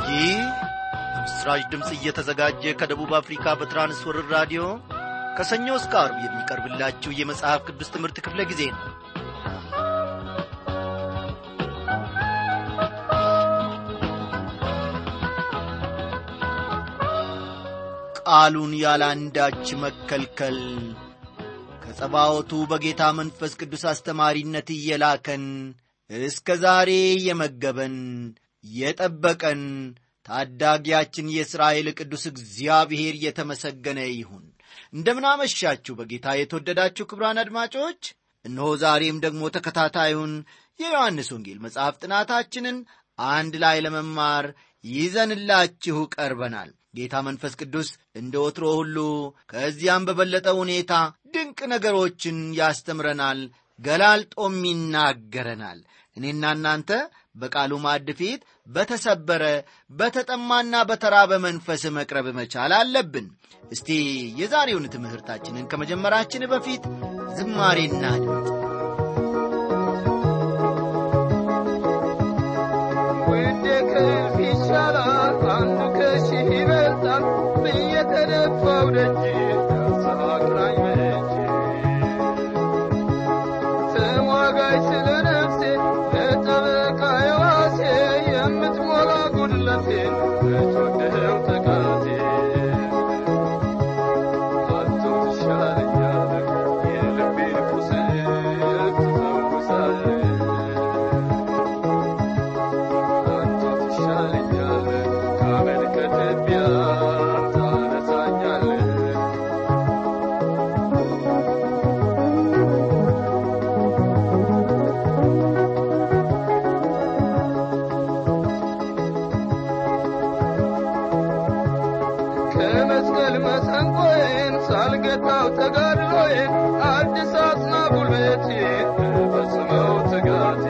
ይህ በምስራች ድምፅ እየተዘጋጀ ከደቡብ አፍሪካ በትራንስወርር ራዲዮ ከሰኞ እስከ አርብ የሚቀርብላችሁ የመጽሐፍ ቅዱስ ትምህርት ክፍለ ጊዜ ነው ቃሉን ያለ አንዳች መከልከል ከጸባወቱ በጌታ መንፈስ ቅዱስ አስተማሪነት እየላከን እስከ ዛሬ የመገበን የጠበቀን ታዳጊያችን የእስራኤል ቅዱስ እግዚአብሔር የተመሰገነ ይሁን እንደምናመሻችሁ በጌታ የተወደዳችሁ ክብራን አድማጮች እነሆ ዛሬም ደግሞ ተከታታዩን የዮሐንስ ወንጌል መጽሐፍ ጥናታችንን አንድ ላይ ለመማር ይዘንላችሁ ቀርበናል ጌታ መንፈስ ቅዱስ እንደ ወትሮ ሁሉ ከዚያም በበለጠ ሁኔታ ድንቅ ነገሮችን ያስተምረናል ገላልጦም ይናገረናል እኔና እናንተ በቃሉ ማዕድ ፊት በተሰበረ በተጠማና በተራበ መንፈስ መቅረብ መቻል አለብን እስቲ የዛሬውን ትምህርታችንን ከመጀመራችን በፊት ዝማሬና ድምፅ ውዴ ከእልፍ ይሻላል አንዱ ከሺህ ይበልጣል ብዬ ተደፋው ደጅ ያሰባክራኝ በእጅ ተሟጋይ ስለ ነፍሴ ለጠበቃ የዋሴ የምትሞላ ጉድለቴን በትወደኸው ተቃቴ አንተ ትሻለኛለህ የልቤን ቁስል ትፈውሳለህ አንተ ትሻለኛለህ ከአመድ ከትቢያ ታነሳኛለህ ከመስቀል መሰንቆዬን ሳልገታው ተጋድሎዬን አድሳትና ጉልበቴን ፈጽመው ትጋቴ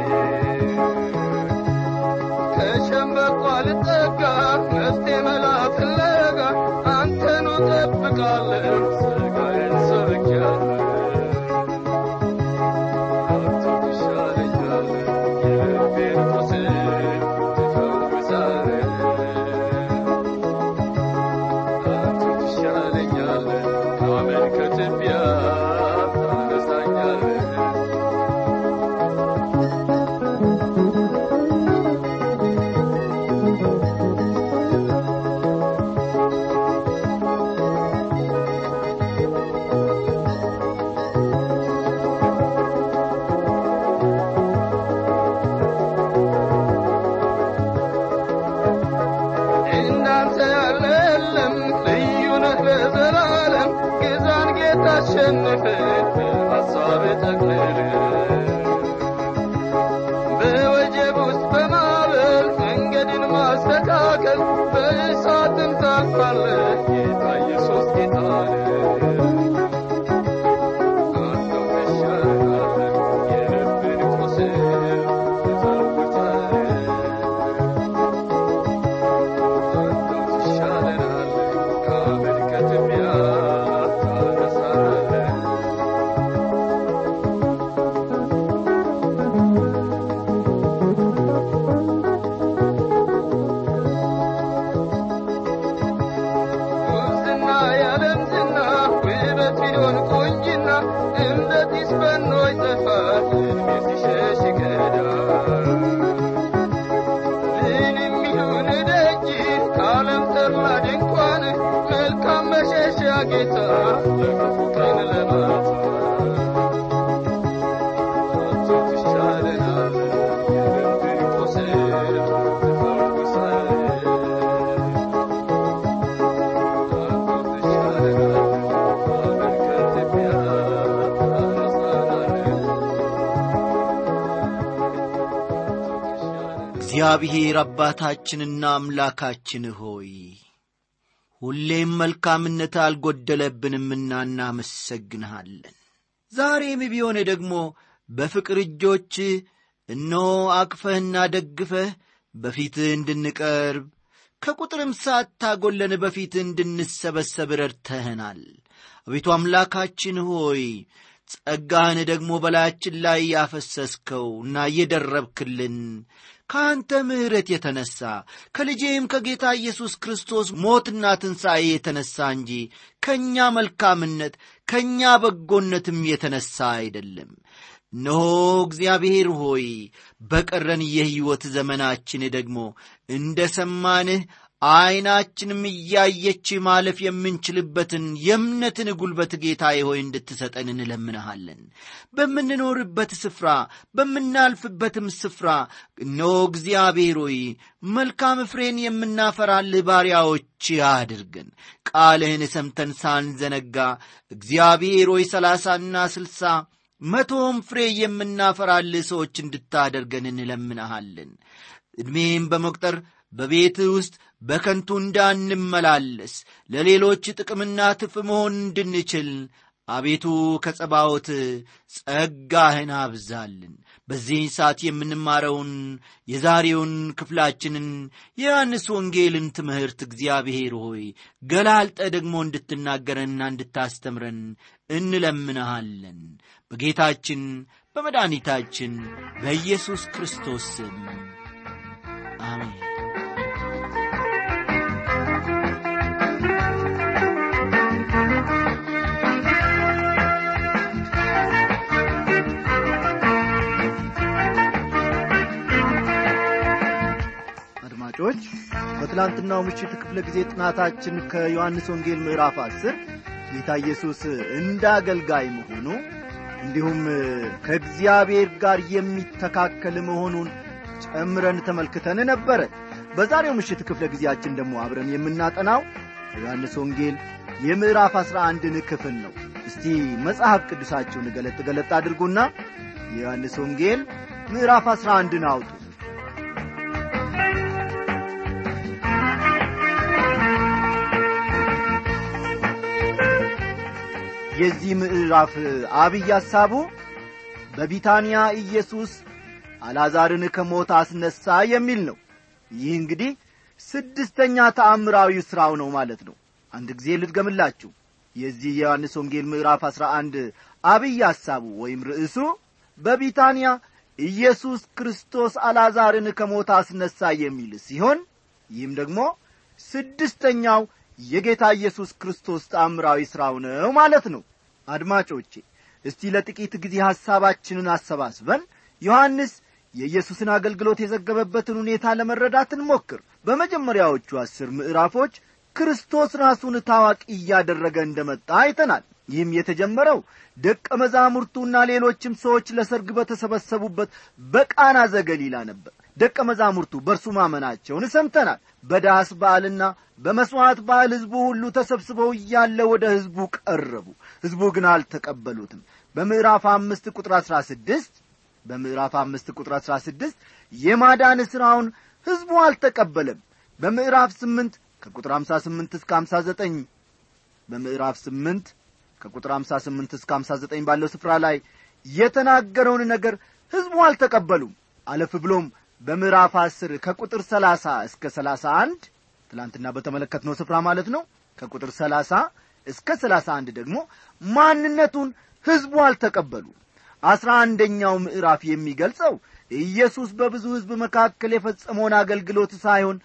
ከሸምበቆ ልጠጋ መፍትሄ መላ ፍለጋ አንተኑ ጠብቃለሁ ስጋዬን ሰብኬያለሁ አንተ ትሻለኛለህ የልቤን ቁስል ትፈውሳለህ አንተ ትሻለኛለህ ከአመድ ከትቢያ ታነሳኛለህ እንዳንተ ያለ የለም ልዩ ነህ በዘላለም ግዛን ጌታ አሸንፈን ሐሳብ ጠቅልል በወጀብ ውስጥ በማዕበል መንገድን ማስተካከል በእሳትም ታልፋለህ ጌታ ኢየሱስ ጌታ ነህ። አንተው ትሻላለህ የልብን ቁስል ትፈውሳለህ አንተው ትሻለናለህ ከአመድ ከትቢያ ታነሳናለህ ጉብዝና ያለም ዝና ውበት ቢሆን ቁንጅና እንደ ጢስ በኖ ይጠፋል ዕድሜ ሲሸሽ ይከዳል ምንም ይሁን ደጅ ከዓለም ተድላ ድንኳን መልካም መሸሻ ጌታ ለክፉ ቀን ለማታ አንተ ትሻለናለህ የልብን ቁስል ትፈውሳለህ አንተ ትሻለናለህ ከአመድ ከትቢያ ታነሳናለህ እግዚአብሔር አባታችንና አምላካችን ሆይ ሁሌም መልካምነት አልጎደለብንምና እናመሰግንሃለን ዛሬም ቢሆን ደግሞ በፍቅር እጆች እነሆ አቅፈህና ደግፈህ በፊትህ እንድንቀርብ ከቁጥርም ሳታጎለን በፊትህ እንድንሰበሰብ ረድተህናል አቤቱ አምላካችን ሆይ ጸጋህን ደግሞ በላያችን ላይ ያፈሰስከው እና እየደረብክልን ከአንተ ምሕረት የተነሣ ከልጄም ከጌታ ኢየሱስ ክርስቶስ ሞትና ትንሣኤ የተነሣ እንጂ ከእኛ መልካምነት ከእኛ በጎነትም የተነሣ አይደለም። እነሆ እግዚአብሔር ሆይ በቀረን የሕይወት ዘመናችን ደግሞ እንደ ሰማንህ ዐይናችንም እያየች ማለፍ የምንችልበትን የእምነትን ጉልበት ጌታዬ ሆይ እንድትሰጠን እንለምንሃለን። በምንኖርበት ስፍራ በምናልፍበትም ስፍራ እነሆ እግዚአብሔር ሆይ መልካም ፍሬን የምናፈራልህ ባሪያዎች አድርገን። ቃልህን ሰምተን ሳንዘነጋ እግዚአብሔር ሆይ ሰላሳና ስልሳ መቶም ፍሬ የምናፈራልህ ሰዎች እንድታደርገን እንለምንሃለን። ዕድሜም በመቁጠር በቤትህ ውስጥ በከንቱ እንዳንመላለስ ለሌሎች ጥቅምና ትፍ መሆን እንድንችል አቤቱ ከጸባዖት ጸጋህን አብዛልን። በዚህን ሰዓት የምንማረውን የዛሬውን ክፍላችንን የዮሐንስ ወንጌልን ትምህርት እግዚአብሔር ሆይ ገላልጠ ደግሞ እንድትናገረንና እንድታስተምረን እንለምንሃለን። በጌታችን በመድኃኒታችን በኢየሱስ ክርስቶስ ስም አሜን። አድማጮች በትላንትናው ምሽት ክፍለ ጊዜ ጥናታችን ከዮሐንስ ወንጌል ምዕራፍ አስር ጌታ ኢየሱስ እንደ አገልጋይ መሆኑ እንዲሁም ከእግዚአብሔር ጋር የሚተካከል መሆኑን ጨምረን ተመልክተን ነበረ። በዛሬው ምሽት ክፍለ ጊዜያችን ደግሞ አብረን የምናጠናው ከዮሐንስ ወንጌል የምዕራፍ አስራ አንድን ክፍል ነው። እስቲ መጽሐፍ ቅዱሳችሁን ገለጥ ገለጥ አድርጉና የዮሐንስ ወንጌል ምዕራፍ አስራ አንድን አውጡ። የዚህ ምዕራፍ አብይ ሐሳቡ በቢታንያ ኢየሱስ አልዓዛርን ከሞት አስነሣ የሚል ነው። ይህ እንግዲህ ስድስተኛ ተአምራዊ ሥራው ነው ማለት ነው። አንድ ጊዜ ልድገምላችሁ። የዚህ የዮሐንስ ወንጌል ምዕራፍ አሥራ አንድ አብይ ሐሳቡ ወይም ርዕሱ በቢታንያ ኢየሱስ ክርስቶስ አልዓዛርን ከሞት አስነሣ የሚል ሲሆን ይህም ደግሞ ስድስተኛው የጌታ ኢየሱስ ክርስቶስ ተአምራዊ ሥራው ነው ማለት ነው። አድማጮቼ እስቲ ለጥቂት ጊዜ ሐሳባችንን አሰባስበን ዮሐንስ የኢየሱስን አገልግሎት የዘገበበትን ሁኔታ ለመረዳት እንሞክር። በመጀመሪያዎቹ አስር ምዕራፎች ክርስቶስ ራሱን ታዋቂ እያደረገ እንደመጣ አይተናል። ይህም የተጀመረው ደቀ መዛሙርቱና ሌሎችም ሰዎች ለሰርግ በተሰበሰቡበት በቃና ዘገሊላ ነበር። ደቀ መዛሙርቱ በእርሱ ማመናቸውን ሰምተናል። በዳስ በዓልና በመሥዋዕት በዓል ሕዝቡ ሁሉ ተሰብስበው እያለ ወደ ሕዝቡ ቀረቡ። ሕዝቡ ግን አልተቀበሉትም። በምዕራፍ አምስት ቁጥር አሥራ ስድስት በምዕራፍ አምስት ቁጥር አሥራ ስድስት የማዳን ሥራውን ሕዝቡ አልተቀበለም። በምዕራፍ ስምንት ከቁጥር አምሳ ስምንት እስከ አምሳ ዘጠኝ በምዕራፍ ስምንት ከቁጥር አምሳ ስምንት እስከ አምሳ ዘጠኝ ባለው ስፍራ ላይ የተናገረውን ነገር ሕዝቡ አልተቀበሉም። አለፍ ብሎም በምዕራፍ አስር ከቁጥር ሰላሳ እስከ ሰላሳ አንድ ትላንትና በተመለከትነው ስፍራ ማለት ነው። ከቁጥር ሰላሳ እስከ ሰላሳ አንድ ደግሞ ማንነቱን ሕዝቡ አልተቀበሉ። አስራ አንደኛው ምዕራፍ የሚገልጸው ኢየሱስ በብዙ ሕዝብ መካከል የፈጸመውን አገልግሎት ሳይሆን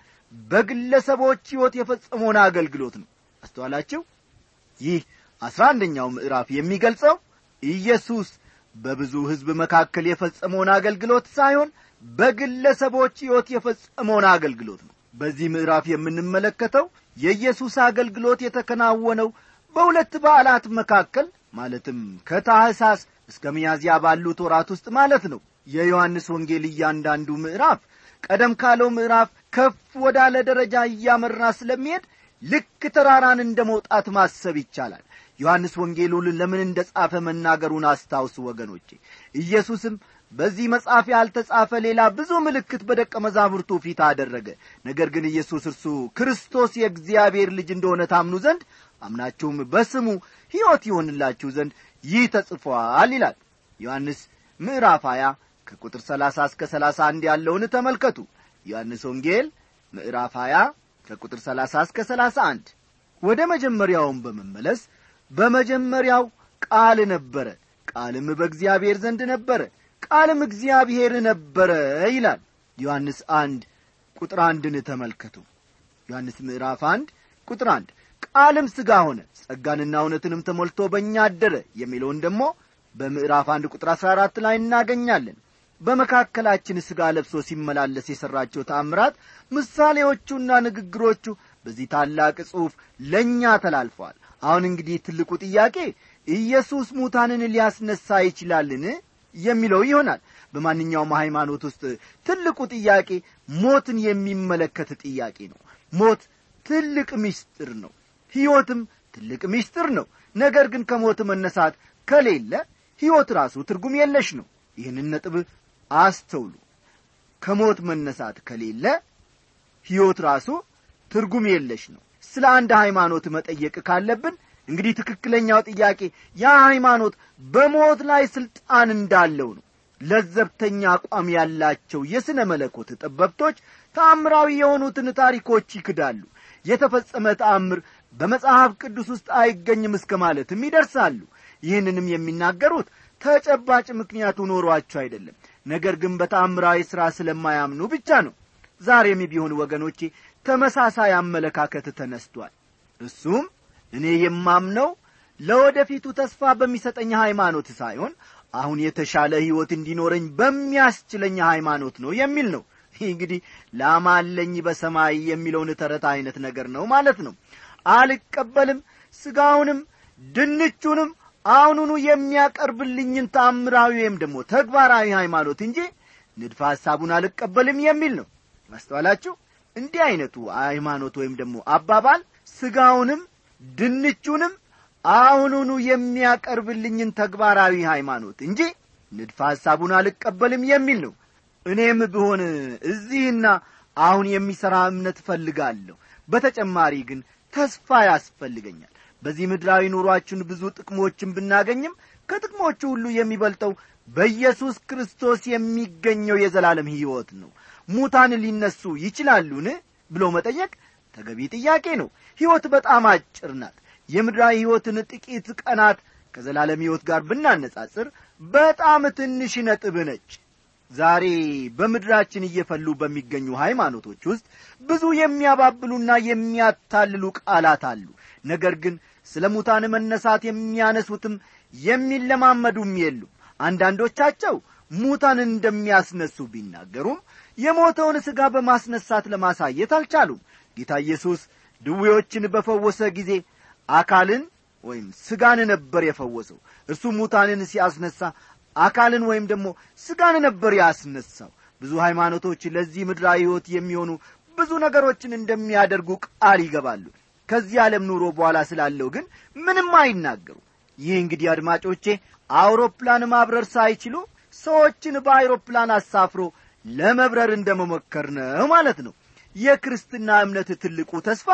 በግለሰቦች ሕይወት የፈጸመውን አገልግሎት ነው። አስተዋላችሁ? ይህ አስራ አንደኛው ምዕራፍ የሚገልጸው ኢየሱስ በብዙ ሕዝብ መካከል የፈጸመውን አገልግሎት ሳይሆን በግለሰቦች ሕይወት የፈጸመውን አገልግሎት ነው። በዚህ ምዕራፍ የምንመለከተው የኢየሱስ አገልግሎት የተከናወነው በሁለት በዓላት መካከል ማለትም ከታህሳስ እስከ ሚያዝያ ባሉት ወራት ውስጥ ማለት ነው። የዮሐንስ ወንጌል እያንዳንዱ ምዕራፍ ቀደም ካለው ምዕራፍ ከፍ ወዳለ ደረጃ እያመራ ስለሚሄድ ልክ ተራራን እንደ መውጣት ማሰብ ይቻላል። ዮሐንስ ወንጌሉን ለምን እንደ ጻፈ መናገሩን አስታውሱ ወገኖቼ። ኢየሱስም በዚህ መጽሐፍ ያልተጻፈ ሌላ ብዙ ምልክት በደቀ መዛሙርቱ ፊት አደረገ። ነገር ግን ኢየሱስ እርሱ ክርስቶስ የእግዚአብሔር ልጅ እንደሆነ ታምኑ ዘንድ አምናችሁም በስሙ ሕይወት ይሆንላችሁ ዘንድ ይህ ተጽፏል ይላል። ዮሐንስ ምዕራፍ 20 ከቁጥር 30 እስከ 31 ያለውን ተመልከቱ። ዮሐንስ ወንጌል ምዕራፍ 20 ከቁጥር 30 እስከ 31 ወደ መጀመሪያውም በመመለስ በመጀመሪያው ቃል ነበረ፣ ቃልም በእግዚአብሔር ዘንድ ነበረ፣ ቃልም እግዚአብሔር ነበረ ይላል። ዮሐንስ አንድ ቁጥር አንድን ተመልከቱ ዮሐንስ ምዕራፍ አንድ ቁጥር አንድ ቃልም ሥጋ ሆነ ጸጋንና እውነትንም ተሞልቶ በእኛ አደረ የሚለውን ደግሞ በምዕራፍ አንድ ቁጥር አሥራ አራት ላይ እናገኛለን በመካከላችን ሥጋ ለብሶ ሲመላለስ የሠራቸው ታምራት ምሳሌዎቹና ንግግሮቹ በዚህ ታላቅ ጽሑፍ ለእኛ ተላልፈዋል አሁን እንግዲህ ትልቁ ጥያቄ ኢየሱስ ሙታንን ሊያስነሣ ይችላልን የሚለው ይሆናል በማንኛውም ሃይማኖት ውስጥ ትልቁ ጥያቄ ሞትን የሚመለከት ጥያቄ ነው ሞት ትልቅ ምስጢር ነው ሕይወትም ትልቅ ምስጢር ነው ነገር ግን ከሞት መነሳት ከሌለ ሕይወት ራሱ ትርጉም የለሽ ነው ይህንን ነጥብ አስተውሉ ከሞት መነሳት ከሌለ ሕይወት ራሱ ትርጉም የለሽ ነው ስለ አንድ ሃይማኖት መጠየቅ ካለብን እንግዲህ ትክክለኛው ጥያቄ ያ ሃይማኖት በሞት ላይ ሥልጣን እንዳለው ነው ለዘብተኛ አቋም ያላቸው የሥነ መለኮት ጠበብቶች ተአምራዊ የሆኑትን ታሪኮች ይክዳሉ የተፈጸመ ተአምር በመጽሐፍ ቅዱስ ውስጥ አይገኝም እስከ ማለትም ይደርሳሉ ይህንንም የሚናገሩት ተጨባጭ ምክንያቱ ኖሯቸው አይደለም ነገር ግን በተአምራዊ ሥራ ስለማያምኑ ብቻ ነው ዛሬም ቢሆን ወገኖቼ ተመሳሳይ አመለካከት ተነስቷል እሱም እኔ የማምነው ለወደፊቱ ተስፋ በሚሰጠኝ ሃይማኖት ሳይሆን አሁን የተሻለ ሕይወት እንዲኖረኝ በሚያስችለኝ ሃይማኖት ነው የሚል ነው ይህ እንግዲህ ላማለኝ በሰማይ የሚለውን ተረት አይነት ነገር ነው ማለት ነው አልቀበልም ሥጋውንም ድንቹንም አሁኑኑ የሚያቀርብልኝን ታምራዊ ወይም ደግሞ ተግባራዊ ሃይማኖት እንጂ ንድፈ ሐሳቡን አልቀበልም የሚል ነው ማስተዋላችሁ እንዲህ ዐይነቱ ሃይማኖት ወይም ደግሞ አባባል ሥጋውንም ድንቹንም አሁኑኑ የሚያቀርብልኝን ተግባራዊ ሃይማኖት እንጂ ንድፈ ሐሳቡን አልቀበልም የሚል ነው እኔም ብሆን እዚህና አሁን የሚሠራ እምነት እፈልጋለሁ በተጨማሪ ግን ተስፋ ያስፈልገኛል በዚህ ምድራዊ ኑሯችን ብዙ ጥቅሞችን ብናገኝም ከጥቅሞቹ ሁሉ የሚበልጠው በኢየሱስ ክርስቶስ የሚገኘው የዘላለም ሕይወት ነው ሙታን ሊነሱ ይችላሉን ብሎ መጠየቅ ተገቢ ጥያቄ ነው ሕይወት በጣም አጭር ናት የምድራዊ ሕይወትን ጥቂት ቀናት ከዘላለም ሕይወት ጋር ብናነጻጽር በጣም ትንሽ ነጥብ ነች ዛሬ በምድራችን እየፈሉ በሚገኙ ሃይማኖቶች ውስጥ ብዙ የሚያባብሉና የሚያታልሉ ቃላት አሉ ነገር ግን ስለ ሙታን መነሳት የሚያነሱትም የሚለማመዱም የሉ አንዳንዶቻቸው ሙታን እንደሚያስነሱ ቢናገሩም የሞተውን ሥጋ በማስነሳት ለማሳየት አልቻሉም ጌታ ኢየሱስ ድዌዎችን በፈወሰ ጊዜ አካልን ወይም ሥጋን ነበር የፈወሰው እርሱ ሙታንን ሲያስነሳ አካልን ወይም ደግሞ ሥጋን ነበር ያስነሳው ብዙ ሃይማኖቶች ለዚህ ምድራዊ ሕይወት የሚሆኑ ብዙ ነገሮችን እንደሚያደርጉ ቃል ይገባሉ ከዚህ ዓለም ኑሮ በኋላ ስላለው ግን ምንም አይናገሩ ይህ እንግዲህ አድማጮቼ አውሮፕላን ማብረር ሳይችሉ ሰዎችን በአውሮፕላን አሳፍሮ ለመብረር እንደ መሞከር ነው ማለት ነው የክርስትና እምነት ትልቁ ተስፋ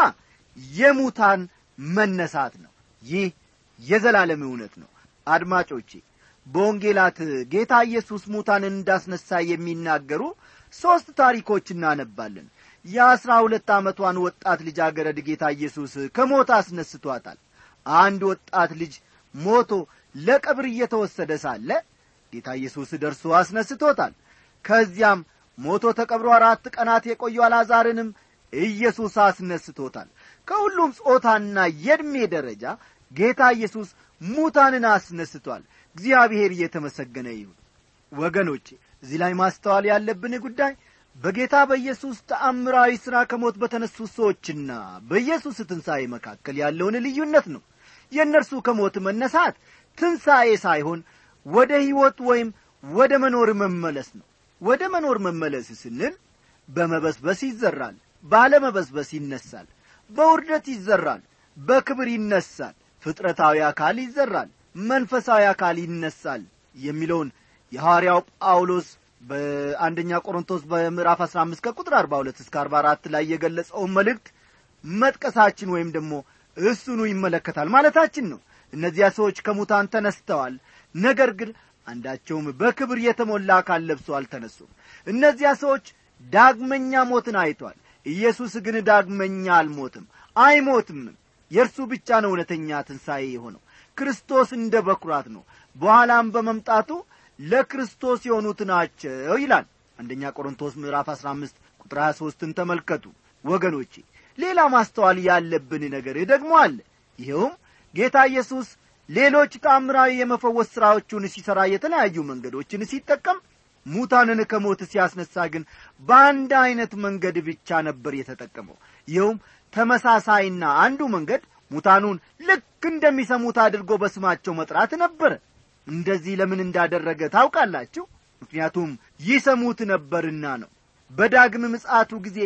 የሙታን መነሳት ነው ይህ የዘላለም እውነት ነው አድማጮቼ በወንጌላት ጌታ ኢየሱስ ሙታንን እንዳስነሳ የሚናገሩ ሦስት ታሪኮች እናነባለን የአሥራ ሁለት ዓመቷን ወጣት ልጃገረድ ጌታ ኢየሱስ ከሞት አስነስቷታል አንድ ወጣት ልጅ ሞቶ ለቀብር እየተወሰደ ሳለ ጌታ ኢየሱስ ደርሶ አስነስቶታል ከዚያም ሞቶ ተቀብሮ አራት ቀናት የቆዩ አልዓዛርንም ኢየሱስ አስነስቶታል ከሁሉም ጾታና የዕድሜ ደረጃ ጌታ ኢየሱስ ሙታንን አስነስቷል እግዚአብሔር እየተመሰገነ ይሁን ወገኖቼ እዚህ ላይ ማስተዋል ያለብን ጉዳይ በጌታ በኢየሱስ ተአምራዊ ሥራ ከሞት በተነሱ ሰዎችና በኢየሱስ ትንሣኤ መካከል ያለውን ልዩነት ነው የእነርሱ ከሞት መነሳት ትንሣኤ ሳይሆን ወደ ሕይወት ወይም ወደ መኖር መመለስ ነው ወደ መኖር መመለስ ስንል በመበስበስ ይዘራል ባለመበስበስ ይነሳል በውርደት ይዘራል በክብር ይነሳል ፍጥረታዊ አካል ይዘራል መንፈሳዊ አካል ይነሳል የሚለውን የሐዋርያው ጳውሎስ በአንደኛ ቆሮንቶስ በምዕራፍ 15 ከቁጥር 42 እስከ 44 ላይ የገለጸውን መልእክት መጥቀሳችን ወይም ደግሞ እሱኑ ይመለከታል ማለታችን ነው እነዚያ ሰዎች ከሙታን ተነስተዋል ነገር ግን አንዳቸውም በክብር የተሞላ አካል ለብሶ አልተነሱም እነዚያ ሰዎች ዳግመኛ ሞትን አይቷል ኢየሱስ ግን ዳግመኛ አልሞትም አይሞትም የእርሱ ብቻ ነው እውነተኛ ትንሣኤ የሆነው ክርስቶስ እንደ በኩራት ነው በኋላም በመምጣቱ ለክርስቶስ የሆኑት ናቸው ይላል አንደኛ ቆሮንቶስ ምዕራፍ አሥራ አምስት ቁጥር ሀያ ሦስትን ተመልከቱ ወገኖቼ ሌላ ማስተዋል ያለብን ነገር ደግሞ አለ ይኸውም ጌታ ኢየሱስ ሌሎች ታምራዊ የመፈወስ ሥራዎቹን ሲሠራ የተለያዩ መንገዶችን ሲጠቀም ሙታንን ከሞት ሲያስነሳ ግን በአንድ ዐይነት መንገድ ብቻ ነበር የተጠቀመው ይኸውም ተመሳሳይና አንዱ መንገድ ሙታኑን ልክ እንደሚሰሙት አድርጎ በስማቸው መጥራት ነበረ እንደዚህ ለምን እንዳደረገ ታውቃላችሁ ምክንያቱም ይሰሙት ነበርና ነው በዳግም ምጽአቱ ጊዜ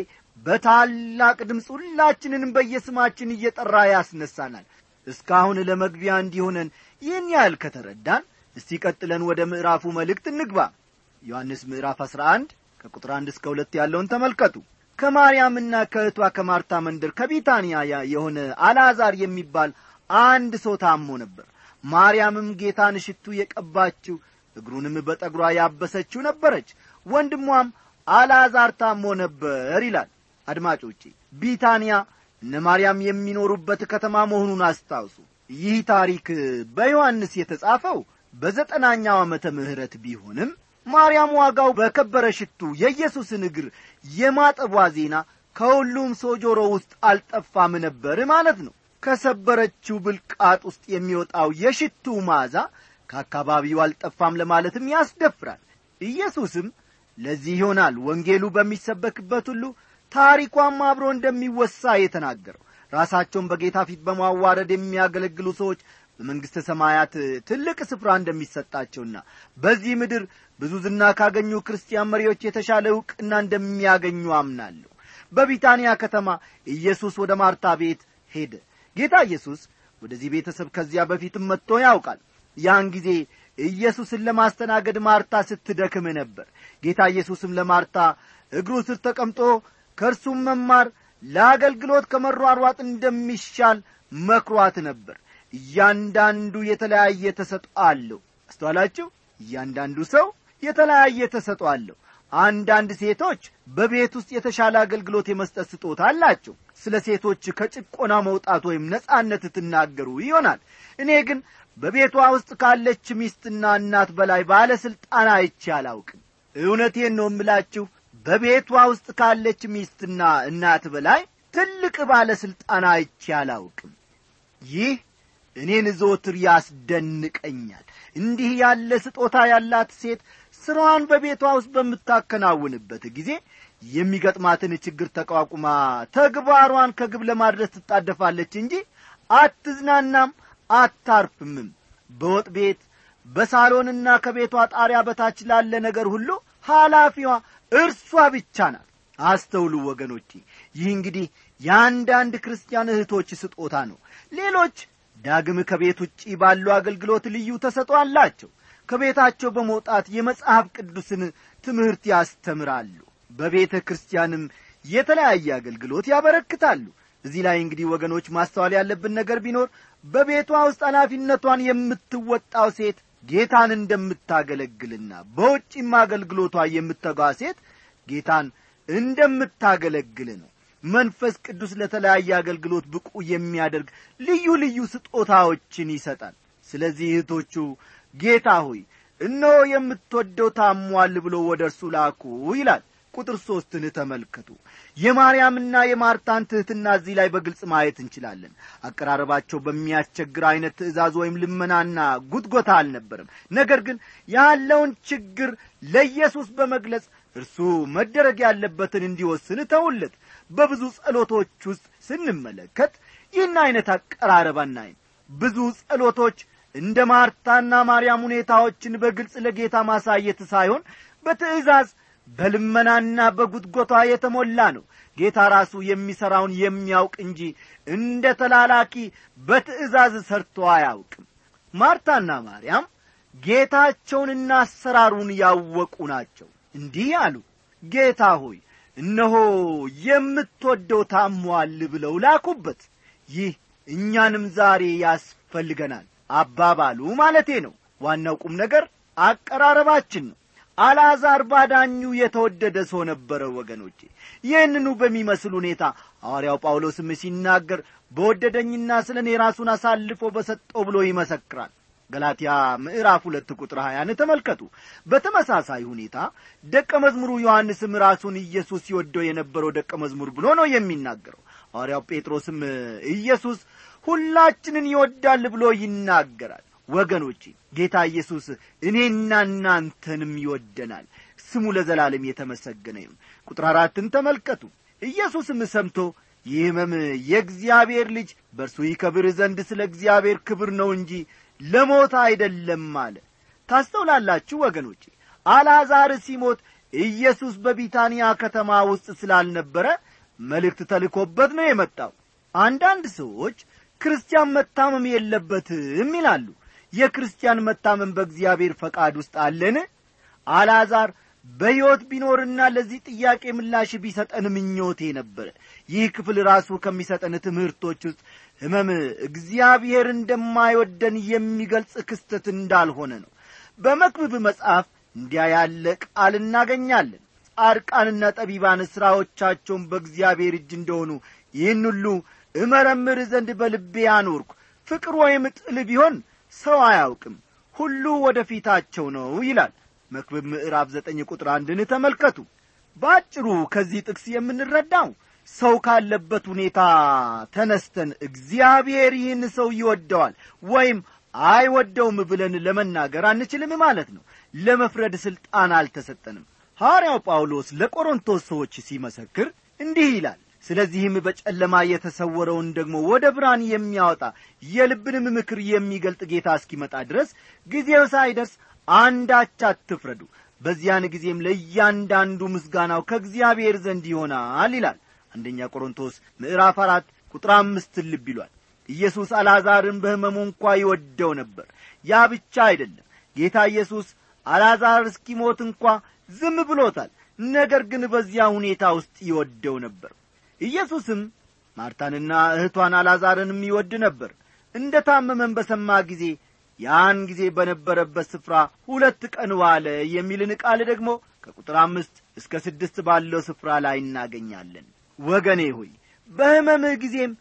በታላቅ ድምፅ ሁላችንንም በየስማችን እየጠራ ያስነሳናል እስካሁን ለመግቢያ እንዲሆነን ይህን ያህል ከተረዳን እስቲ ቀጥለን ወደ ምዕራፉ መልእክት እንግባ ዮሐንስ ምዕራፍ 11 ከቁጥር አንድ እስከ ሁለት ያለውን ተመልከቱ ከማርያምና ከእህቷ ከማርታ መንደር ከቢታንያ የሆነ አልዓዛር የሚባል አንድ ሰው ታሞ ነበር ማርያምም ጌታን ሽቱ የቀባችው እግሩንም በጠጉሯ ያበሰችው ነበረች ወንድሟም አልዓዛር ታሞ ነበር ይላል አድማጮቼ ቢታንያ እነ ማርያም የሚኖሩበት ከተማ መሆኑን አስታውሱ ይህ ታሪክ በዮሐንስ የተጻፈው በዘጠናኛው ዓመተ ምሕረት ቢሆንም ማርያም ዋጋው በከበረ ሽቱ የኢየሱስን እግር የማጠቧ ዜና ከሁሉም ሰው ጆሮ ውስጥ አልጠፋም ነበር ማለት ነው ከሰበረችው ብልቃጥ ውስጥ የሚወጣው የሽቱ ማዛ ከአካባቢው አልጠፋም ለማለትም ያስደፍራል ኢየሱስም ለዚህ ይሆናል ወንጌሉ በሚሰበክበት ሁሉ ታሪኳም አብሮ እንደሚወሳ የተናገረው ራሳቸውን በጌታ ፊት በማዋረድ የሚያገለግሉ ሰዎች በመንግሥተ ሰማያት ትልቅ ስፍራ እንደሚሰጣቸውና በዚህ ምድር ብዙ ዝና ካገኙ ክርስቲያን መሪዎች የተሻለ ዕውቅና እንደሚያገኙ አምናለሁ በቢታንያ ከተማ ኢየሱስ ወደ ማርታ ቤት ሄደ ጌታ ኢየሱስ ወደዚህ ቤተሰብ ከዚያ በፊትም መጥቶ ያውቃል ያን ጊዜ ኢየሱስን ለማስተናገድ ማርታ ስትደክም ነበር ጌታ ኢየሱስም ለማርታ እግሩ ስር ተቀምጦ ከእርሱም መማር ለአገልግሎት ከመሯሯጥ እንደሚሻል መክሯት ነበር እያንዳንዱ የተለያየ ተሰጦ አለው አስተዋላችሁ እያንዳንዱ ሰው የተለያየ ተሰጦ አለው አንዳንድ ሴቶች በቤት ውስጥ የተሻለ አገልግሎት የመስጠት ስጦታ አላቸው ስለ ሴቶች ከጭቆና መውጣት ወይም ነጻነት ትናገሩ ይሆናል እኔ ግን በቤቷ ውስጥ ካለች ሚስትና እናት በላይ ባለሥልጣን አይቼ አላውቅም እውነቴን ነው እምላችሁ በቤቷ ውስጥ ካለች ሚስትና እናት በላይ ትልቅ ባለሥልጣን አይቼ አላውቅም ይህ እኔን ዘወትር ያስደንቀኛል እንዲህ ያለ ስጦታ ያላት ሴት ሥራዋን በቤቷ ውስጥ በምታከናውንበት ጊዜ የሚገጥማትን ችግር ተቋቁማ ተግባሯን ከግብ ለማድረስ ትጣደፋለች እንጂ አትዝናናም አታርፍምም በወጥ ቤት በሳሎንና ከቤቷ ጣሪያ በታች ላለ ነገር ሁሉ ኃላፊዋ እርሷ ብቻ ናት አስተውሉ ወገኖቼ ይህ እንግዲህ የአንዳንድ ክርስቲያን እህቶች ስጦታ ነው ሌሎች ዳግም ከቤት ውጪ ባሉ አገልግሎት ልዩ ተሰጦ አላቸው ከቤታቸው በመውጣት የመጽሐፍ ቅዱስን ትምህርት ያስተምራሉ በቤተ ክርስቲያንም የተለያየ አገልግሎት ያበረክታሉ እዚህ ላይ እንግዲህ ወገኖች ማስተዋል ያለብን ነገር ቢኖር በቤቷ ውስጥ ኃላፊነቷን የምትወጣው ሴት ጌታን እንደምታገለግልና በውጭም አገልግሎቷ የምተጓ ሴት ጌታን እንደምታገለግል ነው መንፈስ ቅዱስ ለተለያየ አገልግሎት ብቁ የሚያደርግ ልዩ ልዩ ስጦታዎችን ይሰጣል ስለዚህ እህቶቹ ጌታ ሆይ እነሆ የምትወደው ታሟል ብሎ ወደ እርሱ ላኩ ይላል ቁጥር ሦስትን ተመልከቱ የማርያምና የማርታን ትሕትና እዚህ ላይ በግልጽ ማየት እንችላለን አቀራረባቸው በሚያስቸግር ዐይነት ትእዛዝ ወይም ልመናና ጉትጎታ አልነበርም ነገር ግን ያለውን ችግር ለኢየሱስ በመግለጽ እርሱ መደረግ ያለበትን እንዲወስን ተውለት በብዙ ጸሎቶች ውስጥ ስንመለከት ይህን ዐይነት አቀራረብ አናይም ብዙ ጸሎቶች እንደ ማርታና ማርያም ሁኔታዎችን በግልጽ ለጌታ ማሳየት ሳይሆን በትእዛዝ በልመናና በጉትጎቷ የተሞላ ነው ጌታ ራሱ የሚሠራውን የሚያውቅ እንጂ እንደ ተላላኪ በትእዛዝ ሰርቶ አያውቅም ማርታና ማርያም ጌታቸውንና አሰራሩን ያወቁ ናቸው እንዲህ አሉ ጌታ ሆይ እነሆ የምትወደው ታሟል ብለው ላኩበት ይህ እኛንም ዛሬ ያስፈልገናል አባባሉ ማለቴ ነው ዋናው ቁም ነገር አቀራረባችን ነው አልዓዛር ባዳኙ የተወደደ ሰው ነበረ ወገኖቼ ይህንኑ በሚመስል ሁኔታ ሐዋርያው ጳውሎስም ሲናገር በወደደኝና ስለ እኔ ራሱን አሳልፎ በሰጠው ብሎ ይመሰክራል ገላትያ ምዕራፍ ሁለት ቁጥር ሀያን ተመልከቱ በተመሳሳይ ሁኔታ ደቀ መዝሙሩ ዮሐንስም ራሱን ኢየሱስ ሲወደው የነበረው ደቀ መዝሙር ብሎ ነው የሚናገረው ሐዋርያው ጴጥሮስም ኢየሱስ ሁላችንን ይወዳል ብሎ ይናገራል ወገኖቼ ጌታ ኢየሱስ እኔና እናንተንም ይወደናል ስሙ ለዘላለም የተመሰገነ ይሁን ቁጥር አራትን ተመልከቱ ኢየሱስም ሰምቶ ይህ ህመም የእግዚአብሔር ልጅ በእርሱ ይከብር ዘንድ ስለ እግዚአብሔር ክብር ነው እንጂ ለሞት አይደለም አለ ታስተውላላችሁ ወገኖቼ አልዓዛር ሲሞት ኢየሱስ በቢታንያ ከተማ ውስጥ ስላልነበረ መልእክት ተልኮበት ነው የመጣው አንዳንድ ሰዎች ክርስቲያን መታመም የለበትም ይላሉ የክርስቲያን መታመም በእግዚአብሔር ፈቃድ ውስጥ አለን አልዓዛር በሕይወት ቢኖርና ለዚህ ጥያቄ ምላሽ ቢሰጠን ምኞቴ ነበረ ይህ ክፍል ራሱ ከሚሰጠን ትምህርቶች ውስጥ ሕመም እግዚአብሔር እንደማይወደን የሚገልጽ ክስተት እንዳልሆነ ነው በመክብብ መጽሐፍ እንዲያ ያለ ቃል እናገኛለን ጻድቃንና ጠቢባን ሥራዎቻቸውን በእግዚአብሔር እጅ እንደሆኑ ይህን ሁሉ እመረምር ዘንድ በልቤ አኖርኩ ፍቅር ወይም ጥል ቢሆን ሰው አያውቅም ሁሉ ወደ ፊታቸው ነው ይላል መክብብ ምዕራፍ ዘጠኝ ቁጥር አንድን ተመልከቱ በአጭሩ ከዚህ ጥቅስ የምንረዳው ሰው ካለበት ሁኔታ ተነስተን እግዚአብሔር ይህን ሰው ይወደዋል ወይም አይወደውም ብለን ለመናገር አንችልም ማለት ነው ለመፍረድ ሥልጣን አልተሰጠንም ሐዋርያው ጳውሎስ ለቆሮንቶስ ሰዎች ሲመሰክር እንዲህ ይላል ስለዚህም በጨለማ የተሰወረውን ደግሞ ወደ ብርሃን የሚያወጣ የልብንም ምክር የሚገልጥ ጌታ እስኪመጣ ድረስ ጊዜው ሳይደርስ አንዳች አትፍረዱ በዚያን ጊዜም ለእያንዳንዱ ምስጋናው ከእግዚአብሔር ዘንድ ይሆናል ይላል አንደኛ ቆሮንቶስ ምዕራፍ አራት ቁጥር አምስት ልብ ይሏል ኢየሱስ አልዓዛርን በሕመሙ እንኳ ይወደው ነበር ያ ብቻ አይደለም ጌታ ኢየሱስ አልዓዛር እስኪሞት እንኳ ዝም ብሎታል ነገር ግን በዚያ ሁኔታ ውስጥ ይወደው ነበር ኢየሱስም ማርታንና እህቷን አልዓዛርንም ይወድ ነበር እንደ ታመመን በሰማ ጊዜ ያን ጊዜ በነበረበት ስፍራ ሁለት ቀን ዋለ የሚልን ቃል ደግሞ ከቁጥር አምስት እስከ ስድስት ባለው ስፍራ ላይ እናገኛለን ወገኔ ሆይ በሕመምህ ጊዜም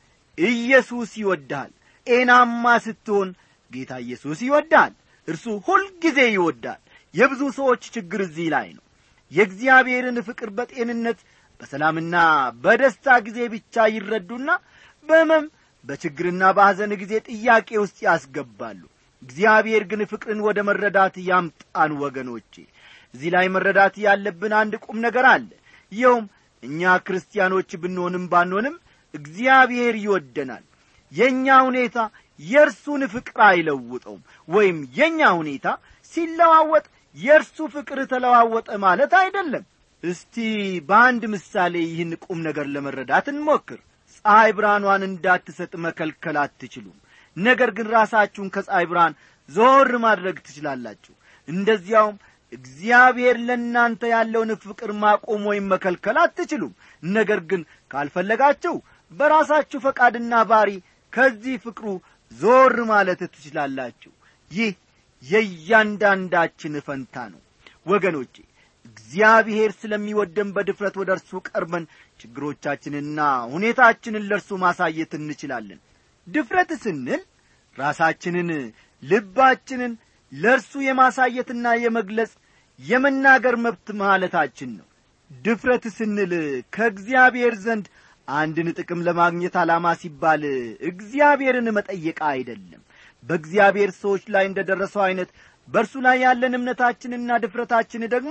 ኢየሱስ ይወድሃል ጤናማ ስትሆን ጌታ ኢየሱስ ይወድሃል እርሱ ሁልጊዜ ይወዳል የብዙ ሰዎች ችግር እዚህ ላይ ነው የእግዚአብሔርን ፍቅር በጤንነት በሰላምና በደስታ ጊዜ ብቻ ይረዱና በሕመም በችግርና በሐዘን ጊዜ ጥያቄ ውስጥ ያስገባሉ እግዚአብሔር ግን ፍቅርን ወደ መረዳት ያምጣን ወገኖቼ እዚህ ላይ መረዳት ያለብን አንድ ቁም ነገር አለ ይኸውም እኛ ክርስቲያኖች ብንሆንም ባንሆንም እግዚአብሔር ይወደናል የእኛ ሁኔታ የእርሱን ፍቅር አይለውጠውም ወይም የእኛ ሁኔታ ሲለዋወጥ የእርሱ ፍቅር ተለዋወጠ ማለት አይደለም እስቲ በአንድ ምሳሌ ይህን ቁም ነገር ለመረዳት እንሞክር ፀሐይ ብርሃኗን እንዳትሰጥ መከልከል አትችሉም ነገር ግን ራሳችሁን ከፀሐይ ብርሃን ዞር ማድረግ ትችላላችሁ እንደዚያውም እግዚአብሔር ለእናንተ ያለውን ፍቅር ማቆም ወይም መከልከል አትችሉም ነገር ግን ካልፈለጋችሁ በራሳችሁ ፈቃድና ባሪ ከዚህ ፍቅሩ ዞር ማለት ትችላላችሁ ይህ የእያንዳንዳችን ፈንታ ነው ወገኖቼ እግዚአብሔር ስለሚወደን በድፍረት ወደ እርሱ ቀርበን ችግሮቻችንና ሁኔታችንን ለእርሱ ማሳየት እንችላለን ድፍረት ስንል ራሳችንን ልባችንን ለእርሱ የማሳየትና የመግለጽ የመናገር መብት ማለታችን ነው ድፍረት ስንል ከእግዚአብሔር ዘንድ አንድን ጥቅም ለማግኘት ዓላማ ሲባል እግዚአብሔርን መጠየቅ አይደለም በእግዚአብሔር ሰዎች ላይ እንደ ደረሰው ዐይነት በእርሱ ላይ ያለን እምነታችንና ድፍረታችን ደግሞ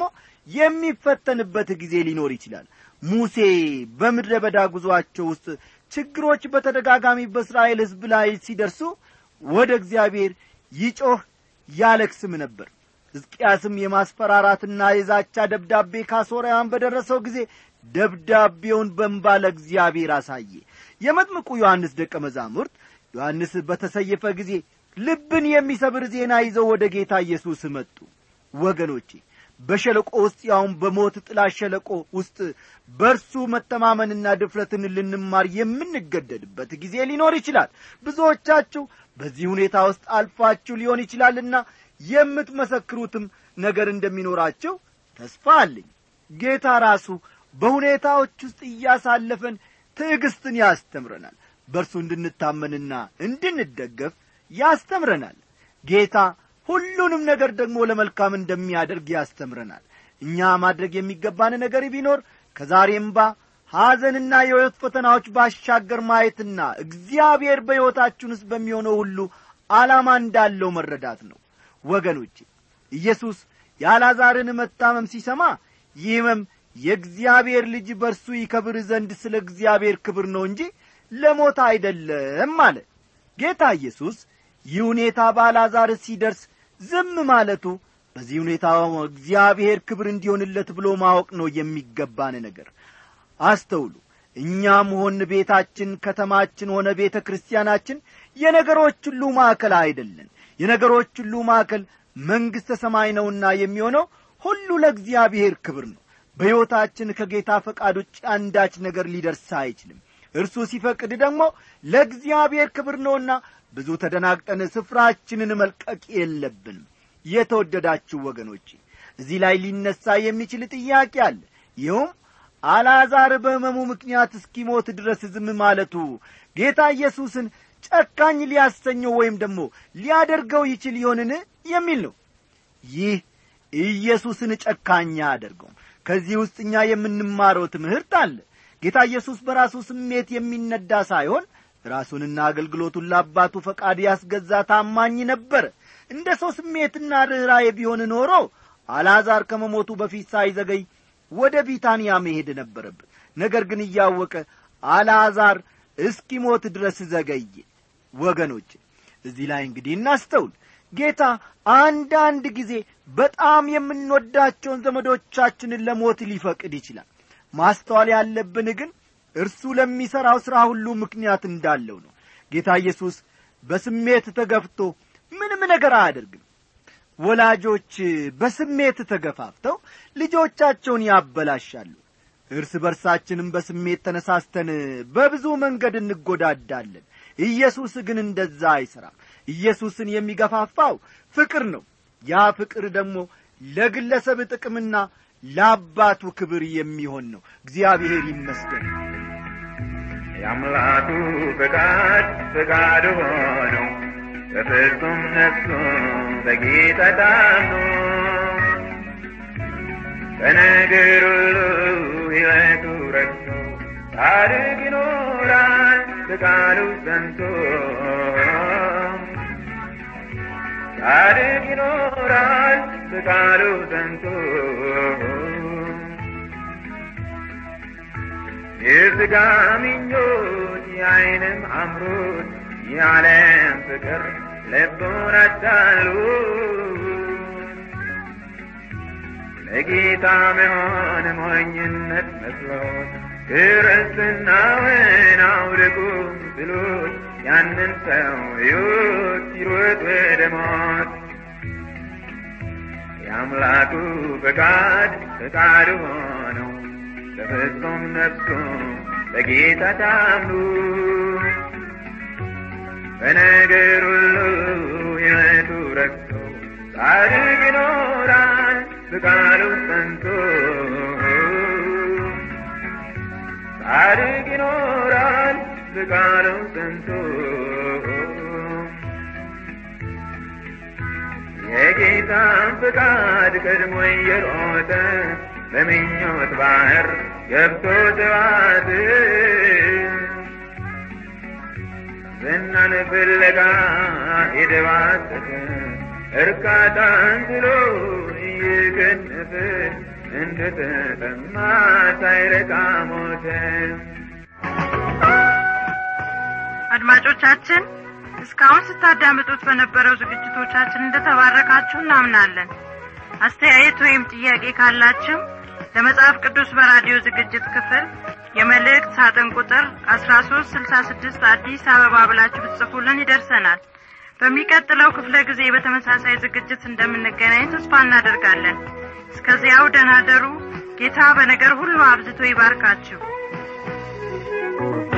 የሚፈተንበት ጊዜ ሊኖር ይችላል ሙሴ በምድረ በዳ ጉዞአቸው ውስጥ ችግሮች በተደጋጋሚ በእስራኤል ሕዝብ ላይ ሲደርሱ ወደ እግዚአብሔር ይጮህ ያለክስም ነበር ሕዝቅያስም የማስፈራራትና የዛቻ ደብዳቤ ካሶርያን በደረሰው ጊዜ ደብዳቤውን በንባ ለእግዚአብሔር አሳየ የመጥምቁ ዮሐንስ ደቀ መዛሙርት ዮሐንስ በተሰየፈ ጊዜ ልብን የሚሰብር ዜና ይዘው ወደ ጌታ ኢየሱስ መጡ ወገኖቼ በሸለቆ ውስጥ ያውም በሞት ጥላ ሸለቆ ውስጥ በእርሱ መተማመንና ድፍረትን ልንማር የምንገደድበት ጊዜ ሊኖር ይችላል ብዙዎቻችሁ በዚህ ሁኔታ ውስጥ አልፋችሁ ሊሆን ይችላልና የምትመሰክሩትም ነገር እንደሚኖራቸው ተስፋ አለኝ ጌታ ራሱ በሁኔታዎች ውስጥ እያሳለፈን ትዕግስትን ያስተምረናል በእርሱ እንድንታመንና እንድንደገፍ ያስተምረናል ጌታ ሁሉንም ነገር ደግሞ ለመልካም እንደሚያደርግ ያስተምረናል እኛ ማድረግ የሚገባን ነገር ቢኖር ከዛሬ እምባ ሐዘንና የሕይወት ፈተናዎች ባሻገር ማየትና እግዚአብሔር በሕይወታችን ውስጥ በሚሆነው ሁሉ ዓላማ እንዳለው መረዳት ነው ወገኖቼ ኢየሱስ የአልዓዛርን መታመም ሲሰማ ይህ ህመም የእግዚአብሔር ልጅ በርሱ ይከብር ዘንድ ስለ እግዚአብሔር ክብር ነው እንጂ ለሞት አይደለም አለ ጌታ ኢየሱስ ይህ ሁኔታ በአልዓዛር ሲደርስ ዝም ማለቱ በዚህ ሁኔታ እግዚአብሔር ክብር እንዲሆንለት ብሎ ማወቅ ነው የሚገባን ነገር አስተውሉ እኛም ሆን ቤታችን ከተማችን ሆነ ቤተ ክርስቲያናችን የነገሮች ሁሉ ማዕከል አይደለን የነገሮች ሁሉ ማዕከል መንግሥተ ሰማይ ነውና የሚሆነው ሁሉ ለእግዚአብሔር ክብር ነው በሕይወታችን ከጌታ ፈቃድ ውጭ አንዳች ነገር ሊደርስ አይችልም እርሱ ሲፈቅድ ደግሞ ለእግዚአብሔር ክብር ነውና ብዙ ተደናግጠን ስፍራችንን መልቀቅ የለብንም የተወደዳችሁ ወገኖቼ እዚህ ላይ ሊነሳ የሚችል ጥያቄ አለ ይኸውም አልዓዛር በሕመሙ ምክንያት እስኪሞት ድረስ ዝም ማለቱ ጌታ ኢየሱስን ጨካኝ ሊያሰኘው ወይም ደግሞ ሊያደርገው ይችል ይሆንን የሚል ነው ይህ ኢየሱስን ጨካኝ አያደርገውም ከዚህ ውስጥ እኛ የምንማረው ትምህርት አለ ጌታ ኢየሱስ በራሱ ስሜት የሚነዳ ሳይሆን ራሱንና አገልግሎቱን ለአባቱ ፈቃድ ያስገዛ ታማኝ ነበረ እንደ ሰው ስሜትና ርኅራዬ ቢሆን ኖሮ አልዓዛር ከመሞቱ በፊት ሳይዘገይ ወደ ቢታንያ መሄድ ነበረበት ነገር ግን እያወቀ አልዓዛር እስኪሞት ድረስ ዘገየ ወገኖች እዚህ ላይ እንግዲህ እናስተውል ጌታ አንዳንድ ጊዜ በጣም የምንወዳቸውን ዘመዶቻችንን ለሞት ሊፈቅድ ይችላል ማስተዋል ያለብን ግን እርሱ ለሚሠራው ሥራ ሁሉ ምክንያት እንዳለው ነው ጌታ ኢየሱስ በስሜት ተገፍቶ ምንም ነገር አያደርግም ወላጆች በስሜት ተገፋፍተው ልጆቻቸውን ያበላሻሉ እርስ በርሳችንም በስሜት ተነሳስተን በብዙ መንገድ እንጐዳዳለን ኢየሱስ ግን እንደዛ አይሠራም ኢየሱስን የሚገፋፋው ፍቅር ነው ያ ፍቅር ደግሞ ለግለሰብ ጥቅምና ለአባቱ ክብር የሚሆን ነው እግዚአብሔር ይመስገን የአምላኩ ፈቃድ ፈቃድ ሆነው በፍጹም ነፍሱ በጌታ ታምኖ በነገር ሁሉ ሕይወቱ ረክቶ ጻድቅ ይኖራል በቃሉ ጸንቶ ጻድቅ ይኖራል በቃሉ ጸንቶ የሥጋ ምኞት የዓይንም አምሮት የዓለም ፍቅር ልቡን አታሉ ለጌታ መሆን ሞኝነት መስሎት ክርስትናውን አውልቁ ብሎት ያንን ሰው ሕይወት ሲሮጥ ወደ ሞት የአምላኩ ፈቃድ ፈቃድ ሆነው በፍጹም ነፍሱ በጌታ ታምኑ በነገር ሁሉ ሕይወቱ ረክቶ ጻድቅ ይኖራል በቃሉ ጸንቶ ጻድቅ ይኖራል በቃሉ ጸንቶ የጌታን ፍቃድ ቀድሞ እየሮጠ በምኞት ባህር ገብቶ ጥዋት ዝናን ፍለጋ የደባሰተ እርካታን ዝሎ እየገነፈ እንደተጠማ ሳይረካ ሞተ። አድማጮቻችን እስካሁን ስታዳምጡት በነበረው ዝግጅቶቻችን እንደተባረካችሁ እናምናለን አስተያየት ወይም ጥያቄ ካላችሁ ለመጽሐፍ ቅዱስ በራዲዮ ዝግጅት ክፍል የመልእክት ሳጥን ቁጥር አስራ ሶስት ስልሳ ስድስት አዲስ አበባ ብላችሁ ብትጽፉልን ይደርሰናል በሚቀጥለው ክፍለ ጊዜ በተመሳሳይ ዝግጅት እንደምንገናኝ ተስፋ እናደርጋለን እስከዚያው ደናደሩ ጌታ በነገር ሁሉ አብዝቶ ይባርካችሁ